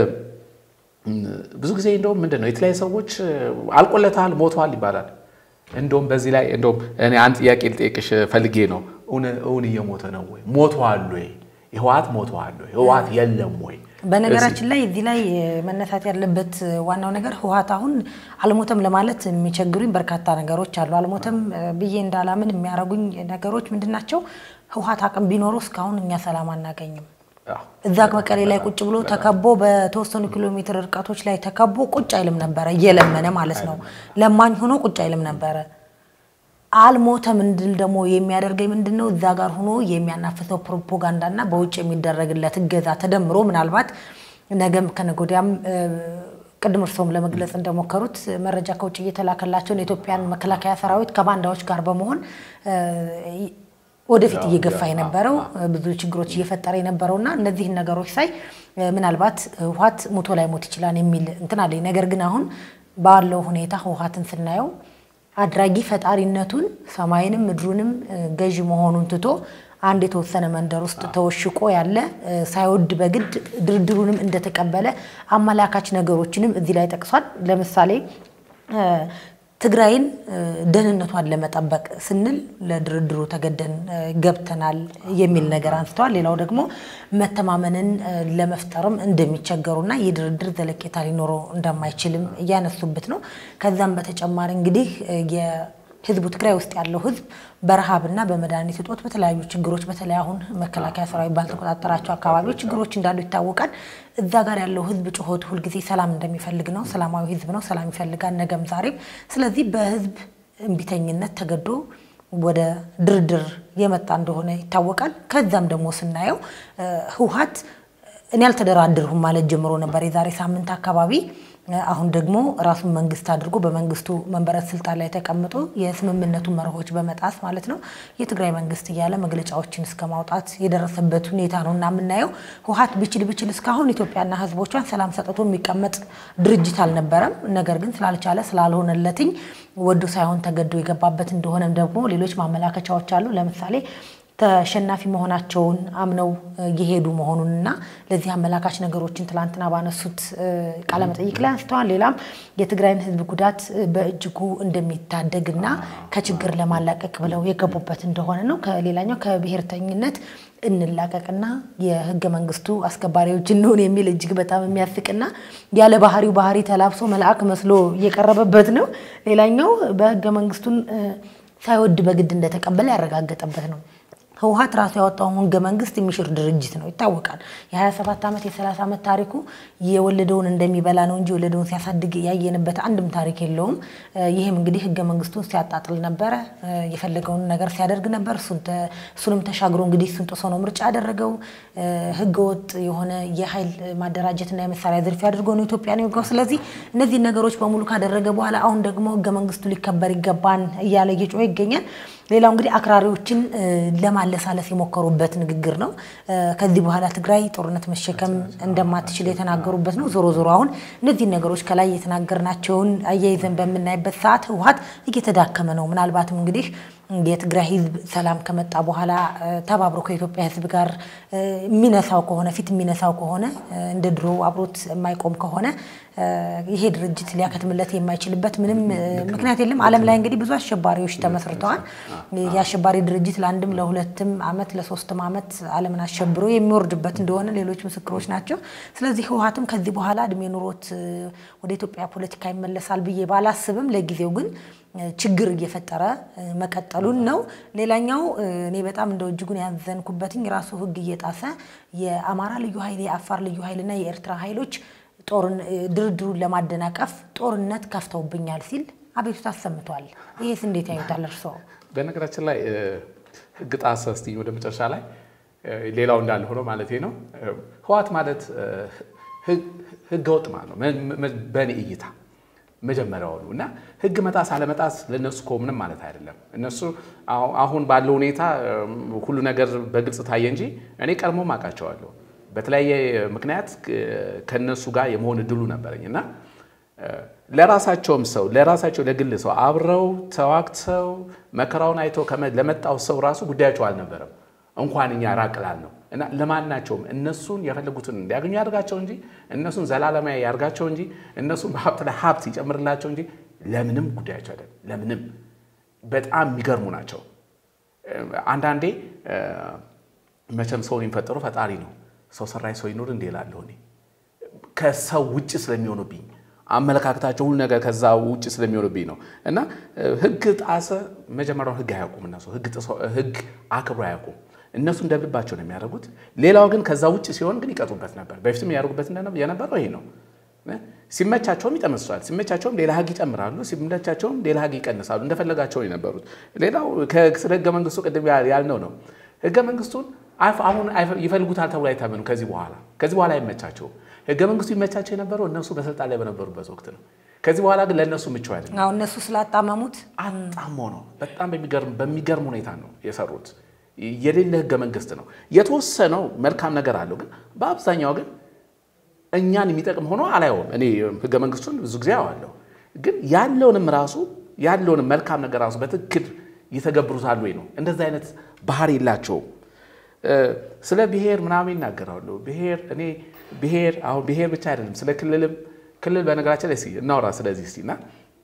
ብዙ ጊዜ እንደውም ምንድን ነው የተለያዩ ሰዎች አልቆለታል፣ ሞተዋል ይባላል። እንደውም በዚህ ላይ እንደውም እኔ አንድ ጥያቄ ልጠይቅሽ ፈልጌ ነው። እውን እየሞተ ነው ወይ? ሞተዋል ወይ? ህወሓት ሞተዋል ወይ? ህወሓት የለም ወይ? በነገራችን ላይ እዚህ ላይ መነሳት ያለበት ዋናው ነገር ህወሓት አሁን አልሞተም ለማለት የሚቸግሩኝ በርካታ ነገሮች አሉ። አልሞተም ብዬ እንዳላምን የሚያደርጉኝ ነገሮች ምንድን ናቸው? ህወሓት አቅም ቢኖረው እስካሁን እኛ ሰላም አናገኝም። እዛ መቀሌ ላይ ቁጭ ብሎ ተከቦ በተወሰኑ ኪሎ ሜትር ርቀቶች ላይ ተከቦ ቁጭ አይልም ነበረ፣ እየለመነ ማለት ነው። ለማኝ ሆኖ ቁጭ አይልም ነበረ። አልሞተም እንድል ደግሞ የሚያደርገኝ ምንድን ነው? እዛ ጋር ሆኖ የሚያናፍሰው ፕሮፓጋንዳና በውጭ የሚደረግለት እገዛ ተደምሮ ምናልባት ነገም ከነገ ወዲያም ቅድም እርስዎም ለመግለጽ እንደሞከሩት መረጃ ከውጭ እየተላከላቸውን የኢትዮጵያን መከላከያ ሰራዊት ከባንዳዎች ጋር በመሆን ወደፊት እየገፋ የነበረው ብዙ ችግሮች እየፈጠረ የነበረውና እነዚህን ነገሮች ሳይ ምናልባት ህወሓት ሞቶ ላይ ሞት ይችላል የሚል እንትን አለኝ። ነገር ግን አሁን ባለው ሁኔታ ህወሓትን ስናየው አድራጊ ፈጣሪነቱን ሰማይንም ምድሩንም ገዢ መሆኑን ትቶ አንድ የተወሰነ መንደር ውስጥ ተወሽቆ ያለ ሳይወድ በግድ ድርድሩንም እንደተቀበለ አመላካች ነገሮችንም እዚህ ላይ ጠቅሷል። ለምሳሌ ትግራይን ደህንነቷን ለመጠበቅ ስንል ለድርድሩ ተገደን ገብተናል የሚል ነገር አንስተዋል። ሌላው ደግሞ መተማመንን ለመፍጠርም እንደሚቸገሩና ይህ ድርድር ዘለቄታ ሊኖረው እንደማይችልም እያነሱበት ነው። ከዛም በተጨማሪ እንግዲህ ህዝቡ ትግራይ ውስጥ ያለው ህዝብ በረሃብና በመድኃኒት እጦት በተለያዩ ችግሮች በተለይ አሁን መከላከያ ሰራዊት ባልተቆጣጠራቸው አካባቢዎች ችግሮች እንዳሉ ይታወቃል። እዛ ጋር ያለው ህዝብ ጩኸቱ ሁልጊዜ ሰላም እንደሚፈልግ ነው። ሰላማዊ ህዝብ ነው። ሰላም ይፈልጋል ነገም ዛሬም። ስለዚህ በህዝብ እምቢተኝነት ተገዶ ወደ ድርድር የመጣ እንደሆነ ይታወቃል። ከዛም ደግሞ ስናየው ህወሓት እኔ አልተደራደርሁም ማለት ጀምሮ ነበር የዛሬ ሳምንት አካባቢ አሁን ደግሞ ራሱን መንግስት አድርጎ በመንግስቱ መንበረ ስልጣን ላይ ተቀምጦ የስምምነቱን መርሆች በመጣስ ማለት ነው የትግራይ መንግስት እያለ መግለጫዎችን እስከ ማውጣት የደረሰበት ሁኔታ ነው እና የምናየው ህወሓት ቢችል ቢችል እስካሁን ኢትዮጵያና ህዝቦቿን ሰላም ሰጥቶ የሚቀመጥ ድርጅት አልነበረም። ነገር ግን ስላልቻለ ስላልሆነለትኝ ወዶ ሳይሆን ተገዶ የገባበት እንደሆነም ደግሞ ሌሎች ማመላከቻዎች አሉ። ለምሳሌ ተሸናፊ መሆናቸውን አምነው የሄዱ መሆኑንና ለዚህ አመላካች ነገሮችን ትላንትና ባነሱት ቃለመጠይቅ ላይ አንስተዋል። ሌላም የትግራይን ህዝብ ጉዳት በእጅጉ እንደሚታደግና ከችግር ለማላቀቅ ብለው የገቡበት እንደሆነ ነው። ከሌላኛው ከብሔርተኝነት እንላቀቅና የህገ መንግስቱ አስከባሪዎች እንሆን የሚል እጅግ በጣም የሚያስቅና ያለ ባህሪው ባህሪ ተላብሶ መልአክ መስሎ እየቀረበበት ነው። ሌላኛው በህገ መንግስቱን ሳይወድ በግድ እንደተቀበለ ያረጋገጠበት ነው። ህወሓት ራሱ ያወጣውን ህገ መንግስት የሚሽር ድርጅት ነው ይታወቃል። የ27 ዓመት የ30 ዓመት ታሪኩ የወለደውን እንደሚበላ ነው እንጂ የወለደውን ሲያሳድግ ያየንበት አንድም ታሪክ የለውም። ይህም እንግዲህ ህገ መንግስቱን ሲያጣጥል ነበረ፣ የፈለገውን ነገር ሲያደርግ ነበር። እሱንም ተሻግሮ እንግዲህ እሱን ጥሶ ነው ምርጫ ያደረገው። ህገወጥ የሆነ የኃይል ማደራጀትና የመሳሪያ ዝርፊያ አድርጎ ነው ኢትዮጵያን የወጋው። ስለዚህ እነዚህን ነገሮች በሙሉ ካደረገ በኋላ አሁን ደግሞ ህገ መንግስቱ ሊከበር ይገባን እያለ እየጮኸ ይገኛል። ሌላው እንግዲህ አክራሪዎችን ለማለሳለስ የሞከሩበት ንግግር ነው። ከዚህ በኋላ ትግራይ ጦርነት መሸከም እንደማትችል የተናገሩበት ነው። ዞሮ ዞሮ አሁን እነዚህን ነገሮች ከላይ የተናገርናቸውን አያይዘን በምናይበት ሰዓት ህወሓት እየተዳከመ ነው። ምናልባትም እንግዲህ የትግራይ ህዝብ ሰላም ከመጣ በኋላ ተባብሮ ከኢትዮጵያ ህዝብ ጋር የሚነሳው ከሆነ ፊት የሚነሳው ከሆነ እንደ ድሮ አብሮት የማይቆም ከሆነ ይሄ ድርጅት ሊያከትምለት የማይችልበት ምንም ምክንያት የለም። ዓለም ላይ እንግዲህ ብዙ አሸባሪዎች ተመስርተዋል። የአሸባሪ ድርጅት ለአንድም ለሁለትም ዓመት ለሶስትም ዓመት ዓለምን አሸብሮ የሚወርድበት እንደሆነ ሌሎች ምስክሮች ናቸው። ስለዚህ ህወሓትም ከዚህ በኋላ እድሜ ኑሮት ወደ ኢትዮጵያ ፖለቲካ ይመለሳል ብዬ ባላስብም ለጊዜው ግን ችግር እየፈጠረ መቀጠሉን ነው። ሌላኛው እኔ በጣም እንደ እጅጉን ያዘንኩበትኝ ራሱ ህግ እየጣሰ የአማራ ልዩ ኃይል የአፋር ልዩ ኃይልና የኤርትራ ኃይሎች ድርድሩን ለማደናቀፍ ጦርነት ከፍተውብኛል ሲል አቤቱታ አሰምቷል። ይሄስ እንዴት ያዩታል እርስዎ? በነገራችን ላይ ህግ ጣሰ ስትኝ ወደ መጨረሻ ላይ ሌላው እንዳለ ሆኖ ማለት ነው ህወሓት ማለት ህገ ወጥ ማለት ነው በእኔ እይታ መጀመሪያውኑ እና ህግ መጣስ አለመጣስ ለእነሱ እኮ ምንም ማለት አይደለም። እነሱ አሁን ባለው ሁኔታ ሁሉ ነገር በግልጽ ታየ እንጂ እኔ ቀድሞም አውቃቸዋለሁ። በተለያየ ምክንያት ከነሱ ጋር የመሆን እድሉ ነበረኝ እና ለራሳቸውም ሰው ለራሳቸው ለግል ሰው አብረው ተዋግተው መከራውን አይተው ለመጣው ሰው ራሱ ጉዳያቸው አልነበረም። እንኳን እኛ ራቅ ላልነው እና ለማናቸውም እነሱን የፈለጉትን እንዲያገኙ ያድርጋቸው እንጂ እነሱን ዘላለማዊ ያድርጋቸው እንጂ እነሱን በሀብት ላይ ሀብት ይጨምርላቸው እንጂ ለምንም ጉዳያቸው አይደለም። ለምንም በጣም የሚገርሙ ናቸው። አንዳንዴ መቼም ሰውን የሚፈጠሩ ፈጣሪ ነው። ሰው ሰራሽ ሰው ይኑር እንዴ እላለሁ እኔ ከሰው ውጭ ስለሚሆኑብኝ አመለካከታቸው ሁሉ ነገር ከዛ ውጭ ስለሚሆኑብኝ ነው። እና ህግ ጣሰ መጀመሪያውን ህግ አያውቁም እነሱ ህግ አክብሮ አያውቁም። እነሱ እንደ ልባቸው ነው የሚያደርጉት። ሌላው ግን ከዛ ውጭ ሲሆን ግን ይቀጡበት ነበር። በፊትም ያደርጉበት የነበረው ይሄ ነው። ሲመቻቸውም ይጠመስሷል፣ ሲመቻቸውም ሌላ ህግ ይጨምራሉ፣ ሲመቻቸውም ሌላ ህግ ይቀንሳሉ። እንደፈለጋቸው የነበሩት። ሌላው ስለ ህገ መንግስቱ ቅድም ያልነው ነው። ህገ መንግስቱን አሁን ይፈልጉታል ተብሎ አይታመኑ። ከዚህ በኋላ ከዚህ በኋላ አይመቻቸውም። ህገ መንግስቱ ይመቻቸው የነበረው እነሱ በስልጣን ላይ በነበሩበት ወቅት ነው። ከዚህ በኋላ ግን ለእነሱ ምቹ አይደለም። አሁን እነሱ ስላጣመሙት አጣሞ ነው። በጣም በሚገርም ሁኔታ ነው የሰሩት። የሌለ ህገ መንግስት ነው። የተወሰነው መልካም ነገር አለው፣ ግን በአብዛኛው ግን እኛን የሚጠቅም ሆኖ አላየውም። እኔ ህገ መንግስቱን ብዙ ጊዜ አዋለሁ፣ ግን ያለውንም ራሱ ያለውንም መልካም ነገር ራሱ በትክክል ይተገብሩታል ወይ ነው። እንደዚህ አይነት ባህሪ የላቸውም። ስለ ብሔር ምናምን ይናገራሉ። ብሔር እኔ ብሔር አሁን ብሔር ብቻ አይደለም፣ ስለ ክልልም ክልል በነገራችን ላይ እናውራ ስለዚህ እስቲ እና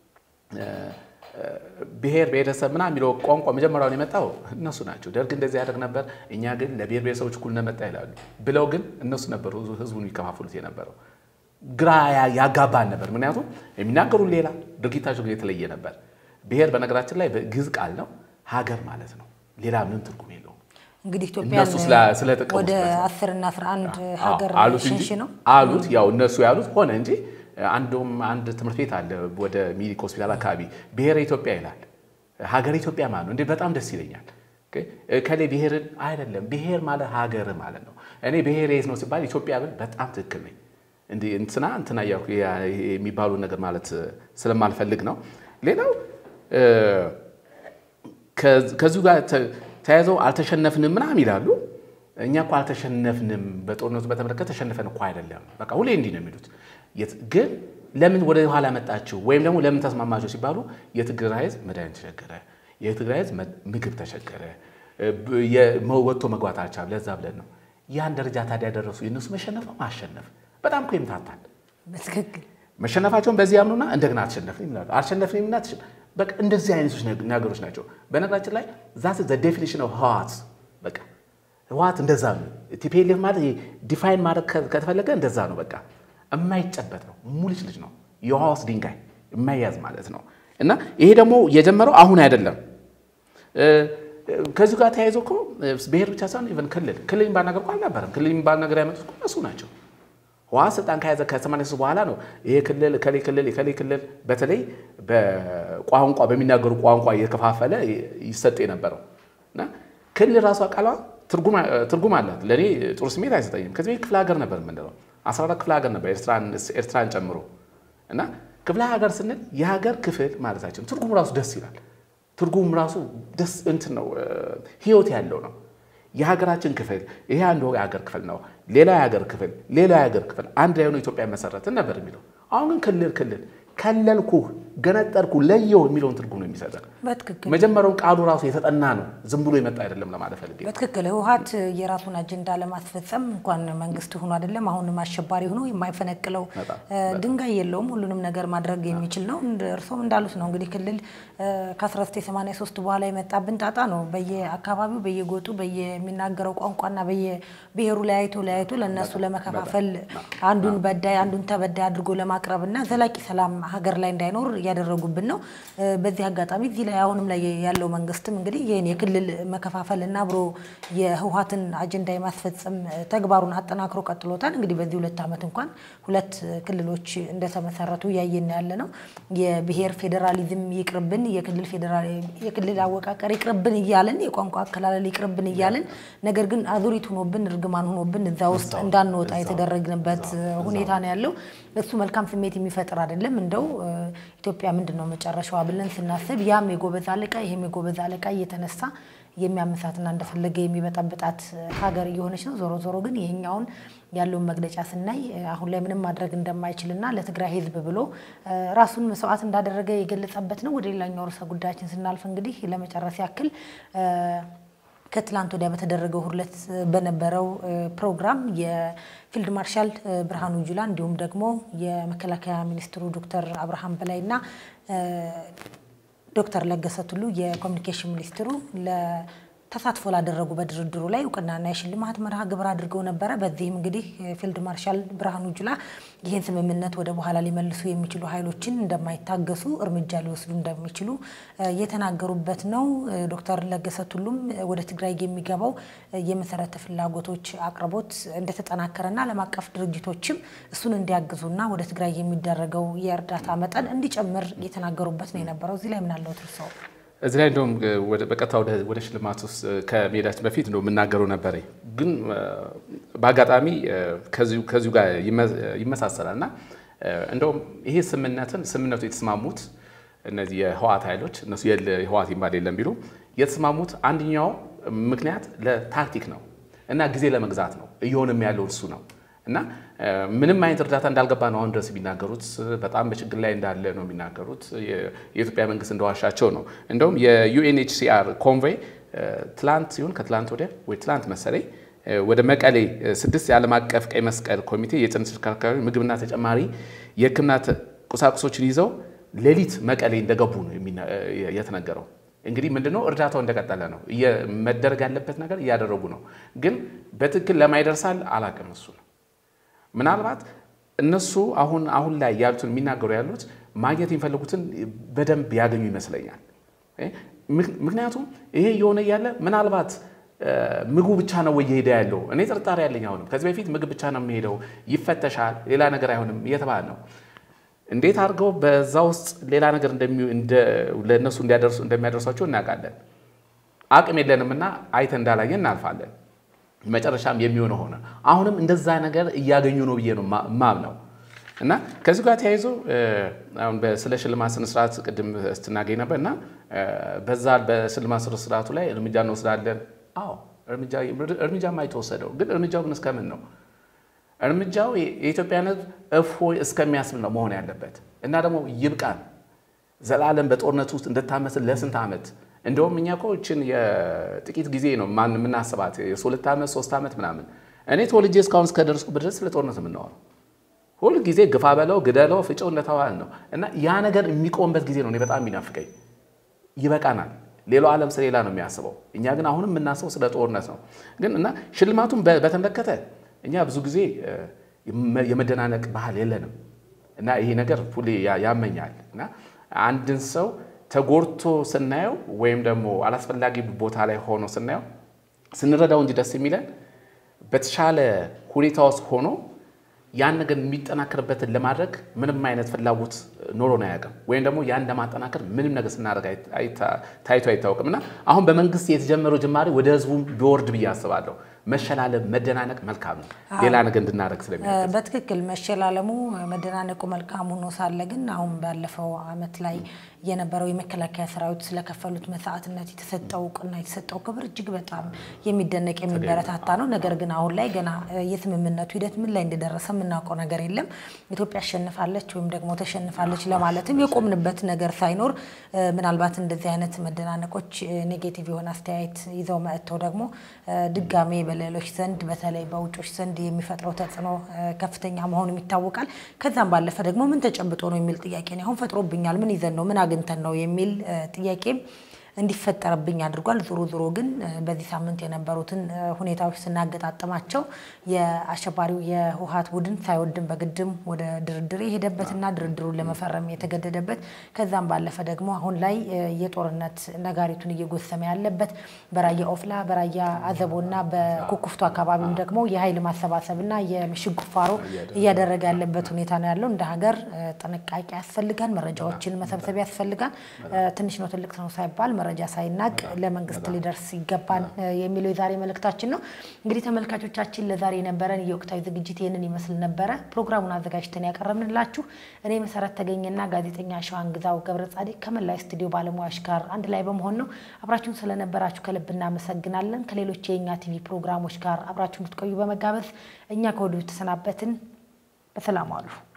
ብሔር ብሔረሰብ ምናምን የሚለው ቋንቋ መጀመሪያውን የመጣው እነሱ ናቸው። ደርግ እንደዚህ ያደርግ ነበር፣ እኛ ግን ለብሔር ብሔረሰቦች እኩል መጣ ይላሉ ብለው ግን እነሱ ነበሩ ህዝቡን የሚከፋፍሉት የነበረው። ግራ ያጋባን ነበር። ምክንያቱም የሚናገሩ ሌላ፣ ድርጊታቸው ግን የተለየ ነበር። ብሔር በነገራችን ላይ በግዕዝ ቃል ነው፣ ሀገር ማለት ነው። ሌላ ምንም ትርጉም የለውም። እንግዲህ ኢትዮጵያን ስለተቀሙት ወደ አስርና አስራ አንድ ሀገር ሽንሽ ነው አሉት። ያው እነሱ ያሉት ሆነ እንጂ አንዱም አንድ ትምህርት ቤት አለ ወደ ሚኒክ ሆስፒታል አካባቢ ብሔረ ኢትዮጵያ ይላል። ሀገር ኢትዮጵያ ማለት ነው። እንዴ በጣም ደስ ይለኛል። ከሌ ብሔርን አይደለም ብሔር ማለት ሀገር ማለት ነው። እኔ ብሔር የት ነው ሲባል ኢትዮጵያ ብል በጣም ትክክል ነኝ። እንዲህ እንትና እንትና እያልኩ የሚባሉ ነገር ማለት ስለማልፈልግ ነው። ሌላው ከዚሁ ጋር ተያይዘው አልተሸነፍንም ምናምን ይላሉ። እኛ እኮ አልተሸነፍንም፣ በጦርነቱ በተመለከተ ተሸንፈን እኮ አይደለም። በቃ ሁሌ እንዲህ ነው የሚሉት። ግን ለምን ወደ ኋላ መጣችሁ ወይም ደግሞ ለምን ተስማማችሁ ሲባሉ የትግራይ ሕዝብ መድኃኒት ተቸገረ፣ የትግራይ ሕዝብ ምግብ ተቸገረ፣ ወጥቶ መግባት አልቻለም። ለዛ ብለን ነው ያን ደረጃ ታዲያ ያደረሱ የእነሱ መሸነፍ ነው ማሸነፍ። በጣም እኮ ይምታታል። በትክክል መሸነፋቸውን በዚህ ያምኑና እንደገና አልተሸነፍንም ይላሉ። አልተሸነፍንም እና በቃ እንደዚህ አይነቶች ነገሮች ናቸው። በነገራችን ላይ ዛት ዘ ዴፊኒሽን ኦፍ ህወሓት በቃ ህወሓት እንደዛ ነው። ቲፒኤልኤፍ ማለት ዲፋይን ማድረግ ከተፈለገ እንደዛ ነው። በቃ የማይጨበት ነው። ሙልጭ ልጅ ነው። የውሃ ውስጥ ድንጋይ የማይያዝ ማለት ነው። እና ይሄ ደግሞ የጀመረው አሁን አይደለም። ከዚሁ ጋር ተያይዞ እኮ ብሔር ብቻ ሳይሆን ኢቨን ክልል ክልል የሚባል ነገር እኮ አልነበረም። ክልል የሚባል ነገር ያመጡት እኮ እነሱ ናቸው። ህወሓት ስልጣን ከያዘ ከሰማንያ ሦስት በኋላ ነው ይሄ ክልል ከሌ ክልል ከሌ ክልል በተለይ በቋንቋ በሚናገሩ ቋንቋ እየከፋፈለ ይሰጥ የነበረው እና ክልል ራሷ ቃሏ ትርጉም አላት። ለእኔ ጥሩ ስሜት አይሰጠኝም። ከዚህ ቤት ክፍለ ሀገር ነበር የምንለው አስራ አራት ክፍለ ሀገር ነበር ኤርትራን ጨምሮ እና ክፍለ ሀገር ስንል የሀገር ክፍል ማለታችን ትርጉሙ ራሱ ደስ ይላል። ትርጉሙ ራሱ ደስ እንትን ነው፣ ህይወት ያለው ነው። የሀገራችን ክፍል ይሄ አንዱ የሀገር ክፍል ነው፣ ሌላ የሀገር ክፍል ሌላ የሀገር ክፍል አንድ ላይ ሆኖ ኢትዮጵያ መሰረትን ነበር የሚለው። አሁን ግን ክልል ክልል ከለልኩ፣ ገነጠልኩ፣ ለየው የሚለውን ትርጉም ነው የሚሰጠን። በትክክል መጀመሪያውን ቃሉ ራሱ የተጠና ነው፣ ዝም ብሎ የመጣ አይደለም ለማለት ፈልጌ ነው። በትክክል ህወሓት የራሱን አጀንዳ ለማስፈጸም እንኳን መንግስት ሆኖ አይደለም አሁንም አሸባሪ ሆኖ የማይፈነቅለው ድንጋይ የለውም። ሁሉንም ነገር ማድረግ የሚችል ነው። እርሶም እንዳሉት ነው እንግዲህ ክልል ከ1983 በኋላ የመጣብን ጣጣ ነው። በየአካባቢው በየጎጡ በየሚናገረው ቋንቋና በየብሔሩ ለያይቶ ለያይቶ ለእነሱ ለመከፋፈል አንዱን በዳይ አንዱን ተበዳይ አድርጎ ለማቅረብ እና ዘላቂ ሰላም ሀገር ላይ እንዳይኖር እያደረጉብን ነው። በዚህ አጋጣሚ እዚህ ላይ አሁንም ላይ ያለው መንግስትም እንግዲህ ይህን የክልል መከፋፈል እና አብሮ የህወሓትን አጀንዳ የማስፈጸም ተግባሩን አጠናክሮ ቀጥሎታል። እንግዲህ በዚህ ሁለት ዓመት እንኳን ሁለት ክልሎች እንደተመሰረቱ እያየን ያለ ነው። የብሔር ፌዴራሊዝም ይቅርብን፣ የክልል አወቃቀር ይቅርብን እያልን የቋንቋ አከላለል ይቅርብን እያልን ነገር ግን አዙሪት ሆኖብን እርግማን ሆኖብን እዛ ውስጥ እንዳንወጣ የተደረግንበት ሁኔታ ነው ያለው። እሱ መልካም ስሜት የሚፈጥር አይደለም። እንደው ኢትዮጵያ ምንድን ነው መጨረሻዋ ብለን ስናስብ ያም የጎበዝ አለቃ ይህም የጎበዝ አለቃ እየተነሳ የሚያመሳትና እንደፈለገ የሚበጠብጣት ሀገር እየሆነች ነው። ዞሮ ዞሮ ግን ይሄኛውን ያለውን መግለጫ ስናይ አሁን ላይ ምንም ማድረግ እንደማይችልና ለትግራይ ሕዝብ ብሎ ራሱን መስዋዕት እንዳደረገ የገለጸበት ነው። ወደ ሌላኛው ርዕሰ ጉዳያችን ስናልፍ እንግዲህ ለመጨረስ ያክል ከትላንት ወዲያ በተደረገው ሁለት በነበረው ፕሮግራም የፊልድ ማርሻል ብርሃኑ ጁላ እንዲሁም ደግሞ የመከላከያ ሚኒስትሩ ዶክተር አብርሃም በላይና ዶክተር ለገሰ ቱሉ የኮሚኒኬሽን ሚኒስትሩ ተሳትፎ ላደረጉ በድርድሩ ላይ እውቅናና የሽልማት መርሃ ግብር አድርገው ነበረ። በዚህም እንግዲህ ፊልድ ማርሻል ብርሃኑ ጁላ ይህን ስምምነት ወደ በኋላ ሊመልሱ የሚችሉ ኃይሎችን እንደማይታገሱ እርምጃ ሊወስዱ እንደሚችሉ የተናገሩበት ነው። ዶክተር ለገሰ ቱሉም ወደ ትግራይ የሚገባው የመሰረተ ፍላጎቶች አቅርቦት እንደተጠናከረና ዓለም አቀፍ ድርጅቶችም እሱን እንዲያግዙና ወደ ትግራይ የሚደረገው የእርዳታ መጠን እንዲጨምር የተናገሩበት ነው የነበረው። እዚህ ላይ ምናለው ትርሰው እዚህ ላይ እንደውም በቀጥታ ወደ ሽልማት ውስጥ ከመሄዳችን በፊት እንደው የምናገረው ነበረ፣ ግን በአጋጣሚ ከዚሁ ጋር ይመሳሰላል እና እንደውም ይሄ ስምምነትን ስምምነቱ የተስማሙት እነዚህ የህዋት ኃይሎች እነሱ የህዋት ይባል የለም ቢሉ የተስማሙት አንደኛው ምክንያት ለታክቲክ ነው እና ጊዜ ለመግዛት ነው። እየሆነም ያለው እሱ ነው እና ምንም አይነት እርዳታ እንዳልገባ ነው አሁን ድረስ የሚናገሩት። በጣም በችግር ላይ እንዳለ ነው የሚናገሩት። የኢትዮጵያ መንግስት እንደዋሻቸው ነው። እንደውም የዩኤንኤችሲአር ኮንቮይ ትላንት ሲሆን ከትላንት ወዲያ ወይ ትላንት መሰለኝ ወደ መቀሌ ስድስት የዓለም አቀፍ ቀይ መስቀል ኮሚቴ የጭነት ተሽከርካሪ ምግብና ተጨማሪ የሕክምና ቁሳቁሶችን ይዘው ሌሊት መቀሌ እንደገቡ ነው የተነገረው። እንግዲህ ምንድነው እርዳታው እንደቀጠለ ነው። መደረግ ያለበት ነገር እያደረጉ ነው። ግን በትክክል ለማይደርሳል አላቅም እሱ ነው ምናልባት እነሱ አሁን አሁን ላይ ያሉትን የሚናገሩ ያሉት ማግኘት የሚፈልጉትን በደንብ ያገኙ ይመስለኛል። ምክንያቱም ይሄ እየሆነ እያለ ምናልባት ምግቡ ብቻ ነው ወይ እየሄደ ያለው? እኔ ጥርጣሬ ያለኝ አሁንም ከዚህ በፊት ምግብ ብቻ ነው የሚሄደው፣ ይፈተሻል፣ ሌላ ነገር አይሆንም እየተባለ ነው። እንዴት አድርገው በዛ ውስጥ ሌላ ነገር ለእነሱ እንደሚያደርሷቸው እናውቃለን። አቅም የለንም እና አይተን እንዳላየን እናልፋለን። መጨረሻም የሚሆነው ሆነ። አሁንም እንደዛ ነገር እያገኙ ነው ብዬ ነው ማምነው እና ከዚህ ጋር ተያይዞ አሁን ስለ ሽልማት ስነስርዓት ቅድም ስትናገኝ ነበር እና በዛ በሽልማት ስነስርዓቱ ላይ እርምጃ እንወስዳለን። አዎ እርምጃማ የተወሰደው ግን እርምጃው ግን እስከምን ነው? እርምጃው የኢትዮጵያን ሕዝብ እፎይ እስከሚያስብል ነው መሆን ያለበት እና ደግሞ ይብቃን። ዘላለም በጦርነት ውስጥ እንደታመስል ለስንት ዓመት እንደውም እኛ እኮ ይህችን የጥቂት ጊዜ ነው ማን የምናስባት የሁለት ዓመት ሶስት ዓመት ምናምን። እኔ ተወልጄ እስካሁን እስከደረስኩበት ድረስ ስለ ጦርነት የምናወራው ሁል ጊዜ ግፋ በለው ግደለው ፍጨው እንደተባለ ነው እና ያ ነገር የሚቆምበት ጊዜ ነው እኔ በጣም የሚናፍቀኝ። ይበቃናል። ሌላው ዓለም ስለሌላ ነው የሚያስበው፣ እኛ ግን አሁንም የምናስበው ስለ ጦርነት ነው። ግን እና ሽልማቱን በተመለከተ እኛ ብዙ ጊዜ የመደናነቅ ባህል የለንም እና ይሄ ነገር ሁሌ ያመኛል እና አንድን ሰው ተጎድቶ ስናየው ወይም ደግሞ አላስፈላጊ ቦታ ላይ ሆኖ ስናየው ስንረዳው እንጂ ደስ የሚለን በተሻለ ሁኔታ ውስጥ ሆኖ ያን ነገር የሚጠናከርበትን ለማድረግ ምንም አይነት ፍላጎት ኖሮን አያውቅም። ወይም ደግሞ ያን ለማጠናከር ምንም ነገር ስናደርግ ታይቶ አይታወቅም እና አሁን በመንግስት የተጀመረው ጅማሬ ወደ ህዝቡ ቢወርድ ብዬ አስባለሁ። መሸላለም፣ መደናነቅ መልካም ነው፣ ሌላ ነገር እንድናደርግ ስለሚያደርግ በትክክል መሸላለሙ መደናነቁ መልካም ሆኖ ሳለ ግን አሁን ባለፈው ዓመት ላይ የነበረው የመከላከያ ሰራዊት ስለከፈሉት መስዋዕትነት የተሰጠው እውቅና የተሰጠው ክብር እጅግ በጣም የሚደነቅ የሚበረታታ ነው። ነገር ግን አሁን ላይ ገና የስምምነቱ ሂደት ምን ላይ እንደደረሰ የምናውቀው ነገር የለም። ኢትዮጵያ አሸንፋለች ወይም ደግሞ ተሸንፋለች ለማለትም የቆምንበት ነገር ሳይኖር ምናልባት እንደዚህ አይነት መደናነቆች ኔጌቲቭ የሆነ አስተያየት ይዘው መጥተው ደግሞ ድጋሜ በሌሎች ዘንድ በተለይ በውጮች ዘንድ የሚፈጥረው ተጽዕኖ ከፍተኛ መሆኑም ይታወቃል። ከዛም ባለፈ ደግሞ ምን ተጨብጦ ነው የሚል ጥያቄ ነው አሁን ፈጥሮብኛል። ምን ይዘን ነው ምን አግኝተን ነው የሚል ጥያቄም እንዲፈጠርብኝ አድርጓል። ዞሮ ዞሮ ግን በዚህ ሳምንት የነበሩትን ሁኔታዎች ስናገጣጥማቸው የአሸባሪው የህወሓት ቡድን ሳይወድም በግድም ወደ ድርድር የሄደበትና ድርድሩን ለመፈረም የተገደደበት ከዛም ባለፈ ደግሞ አሁን ላይ የጦርነት ነጋሪቱን እየጎሰመ ያለበት በራያ ኦፍላ፣ በራያ አዘቦና በኩኩፍቱ አካባቢም ደግሞ የኃይል ማሰባሰብና የምሽግ ቁፋሮ እያደረገ ያለበት ሁኔታ ነው ያለው። እንደ ሀገር ጥንቃቄ ያስፈልጋል። መረጃዎችን መሰብሰብ ያስፈልጋል። ትንሽ ነው ትልቅ ነው ሳይባል መረጃ ሳይናቅ ለመንግስት ሊደርስ ይገባል የሚለው የዛሬ መልእክታችን ነው። እንግዲህ ተመልካቾቻችን ለዛሬ የነበረን የወቅታዊ ዝግጅት ይህንን ይመስል ነበረ። ፕሮግራሙን አዘጋጅተን ያቀረብንላችሁ እኔ መሰረት ተገኘና ጋዜጠኛ ሸዋን ግዛው ገብረ ጻዲቅ ከመላይ ስቱዲዮ ባለሙያዎች ጋር አንድ ላይ በመሆን ነው። አብራችሁን ስለነበራችሁ ከልብ እናመሰግናለን። ከሌሎች የእኛ ቲቪ ፕሮግራሞች ጋር አብራችሁ እንድትቆዩ በመጋበዝ እኛ ከወዲሁ ተሰናበትን። በሰላም ዋሉ።